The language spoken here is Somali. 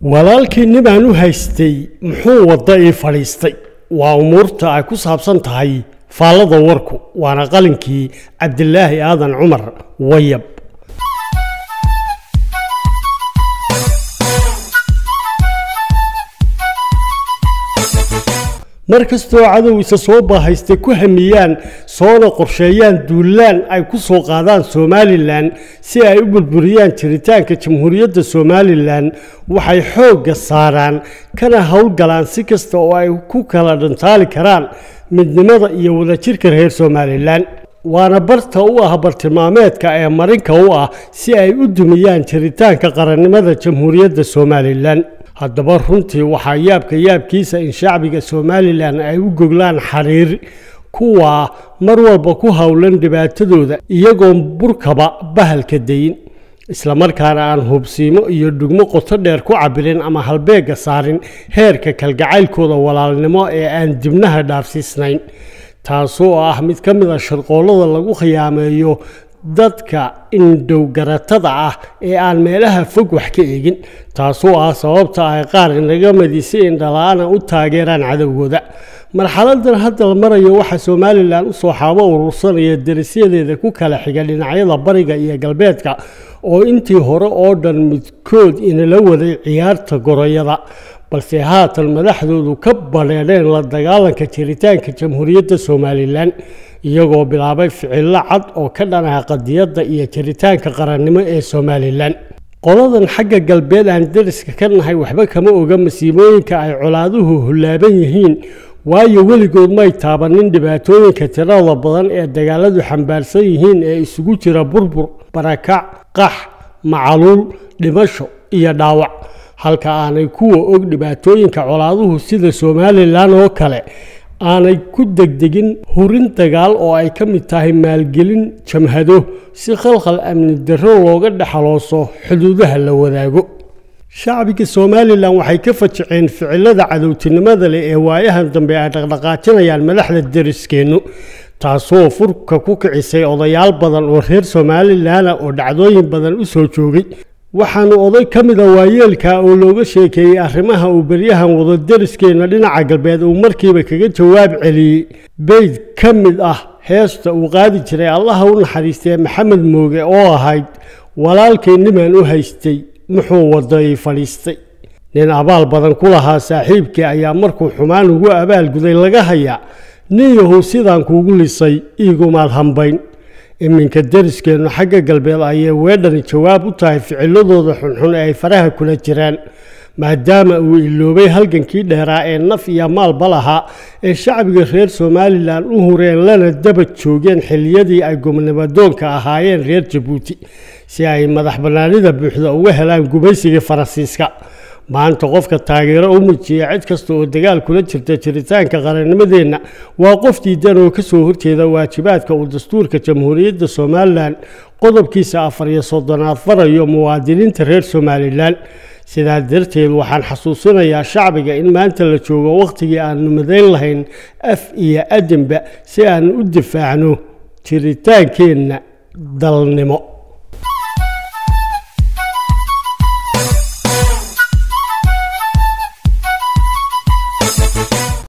walaalkii nimaan u haystay muxuu wadda ii fadhiistay waa umuurta ay ku saabsan tahay faallada warku waana qalinkii cabdilaahi aadan cumar wayab mar kastoo cadow isa soo baahaystay ku hamiyaan soona qorsheeyaan duulaan ay ku soo qaadaan somalilan si ay u burburiyaan jiritaanka jamhuuriyadda somalilan waxay xoogga saaraan kana howlgalaan si kasta oo ay ku kala dhantaali karaan midnimada iyo wadajirka reer somalilan waana barta u ah bartilmaameedka ee marinka u ah si ay u dumiyaan jiritaanka qarannimada jamhuuriyadda somalilan haddaba runtii waxaa yaabka yaabkiisa in shacbiga somalilan ay u goglaan xariir kuwaa mar walba ku howlan dhibaatadooda iyagoon burkaba bahalka dayin islamarkaana aan hubsiimo iyo dhugmo qoto dheer ku cabirin ama halbeegga saarin heerka kalgacaylkooda walaalnimo ee aan dibnaha dhaafsiisnayn taasoo ah mid ka mid a sharqoollada lagu khiyaameeyo dadka indhowgaratada ah ee aan meelaha fog wax ka eegin taasoo ah sababta ay qaar inaga madisi indhala-ana u taageeraan cadowgooda marxaladan hadda la marayo waxaa somalilan usoo xaabo urursanaya derisyadeeda ku kala xiga dhinacyada bariga iyo galbeedka oo intii hore oo dhan midkood inala waday ciyaarta goroyada balse haatan madaxdoodu ka badheedheen la dagaalanka jiritaanka jamhuuriyadda somalilan iyagoo bilaabay ficillo cad oo ka dhanaha qadiyadda iyo jiritaanka qarannimo ee somalilan qoladan xagga galbeed aan dariska ka nahay waxba kama oga masiibooyinka ay colaaduhu hullaaban yihiin waayo weligood may taabanin dhibaatooyinka tirada badan ee dagaaladu xambaarsan yihiin ee isugu jira burbur barakac qax macaluul dhimasho iyo dhaawac halka aanay kuwa og dhibaatooyinka colaaduhu sida somalilan oo kale aanay ku degdegin hurin dagaal oo ay ka mid tahay maalgelin jamhado si khalkhal amni darro looga dhexalooso xuduudaha la wadaago shacbiga somalilan waxay ka fajiceen ficilada cadowtinimada leh ee waayahan dambe ay dhaqdhaqaajinayaan madaxda deriskeennu taasoo furka ku kicisay odayaal badan oo reer somalilana oo dhacdooyin badan u soo joogay waxaanu oday ka mida waayeelka oo looga sheekeeyey arrimaha uu beryahan wado deriskeenna dhinaca galbeed uu markiiba kaga jawaab celiyey beyd ka mid ah heesta uu qaadi jiray allaha u naxariistee maxamed mooge oo ahayd walaalkay nimaan u haystay muxuu waday fadhiistay nin abaal badan ku lahaa saaxiibkii ayaa markuu xumaan ugu abaalguday laga hayaa nin yahow sidaan kuugu lisay iigumaad hambayn iminka deriskeennu xagga galbeed ayay weedhani jawaab u tahay ficiladooda xunxun ee ay faraha kula jiraan maadaama uu iloobay halgankii dheeraa ee naf iyo maalba lahaa ee shacbiga reer somalilan u hureen lana daba joogeen xilliyadii ay gobnimadoonka ahaayeen reer jabuuti si ay madax bannaanida buuxda uga helaan gumaysigii faransiiska maanta qofka taageero u muujiya cid kasta oo dagaal kula jirta jiritaanka qarannimadeenna waa qof diidan oo kasoo horjeeda waajibaadka uu dastuurka jamhuuriyadda somalilan qodobkiisa afar iyo soddonaad farayo muwaadiniinta reer somalilan sidaa darteed waxaan xasuusinayaa shacbiga in maanta la joogo wakhtigii aanu madayn lahayn af iyo adinba si aan u difaacno jiritaankeenna dalnimo